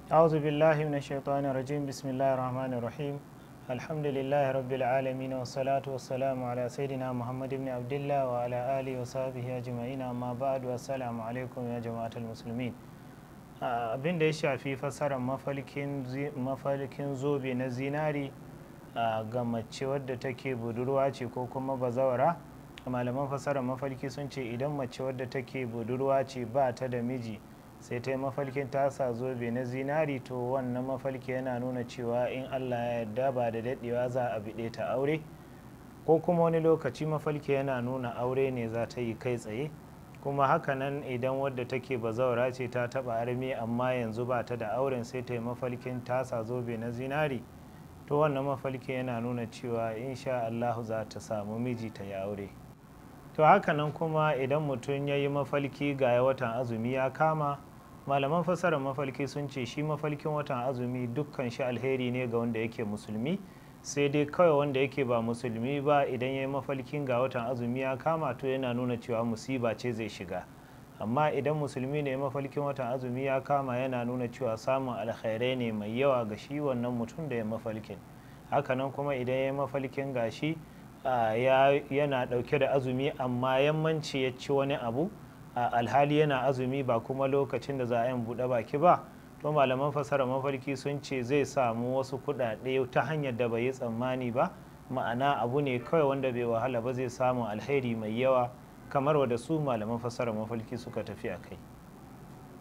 أعوذ بالله من الشيطان الرجيم بسم الله الرحمن الرحيم الحمد لله رب العالمين والصلاة والسلام على سيدنا محمد بن عبد الله وعلى آله وصحبه أجمعين أما بعد والسلام عليكم يا جماعة المسلمين abin da ya shafi fasarar mafalkin zobe na zinari ga mace wadda take budurwa ce ko kuma bazawara malaman fasarar mafalki sun ce idan mace wadda take budurwa ce ba ta da miji sai ta yi mafalkin tasa zobe na zinari to wannan mafalki yana nuna cewa in allah ya yarda ba da daɗewa za a biɗe ta aure ko kuma wani lokaci mafalki yana nuna aure ne za ta yi kai tsaye kuma hakanan idan wadda take bazawara ce ta taba armi amma yanzu ba ta da auren sai ta yi mafalkin tasa zobe na zinari to wannan mafalki yana nuna cewa insha allahu za ta samu miji ta yi aure to hakanan kuma idan mutum ya yi mafalki ga watan azumi ya kama malaman fasarar mafalki sun ce shi mafalkin watan azumi dukkan shi alheri ne ga wanda yake musulmi sai dai kawai wanda yake ba musulmi ba idan ya yi mafalkin ga watan azumi ya kama to yana nuna cewa musiba ce zai shiga amma idan musulmi ne mafalkin watan azumi ya kama yana nuna cewa samun alkhairai ne mai yawa ga shi wannan mutum da ya mafalkin hakanan kuma idan ya yi mafalkin gashi yana dauke da azumi amma yammanci ya ci wani abu alhali yana azumi ba kuma lokacin da za a yi buɗe baki ba to malaman fasara mafarki sun ce zai samu wasu kuɗaɗe ta hanyar da bai yi tsammani ba ma'ana abu ne kawai wanda bai wahala ba zai samu alheri mai yawa kamar wadda su malaman fasara mafarki suka tafi a kai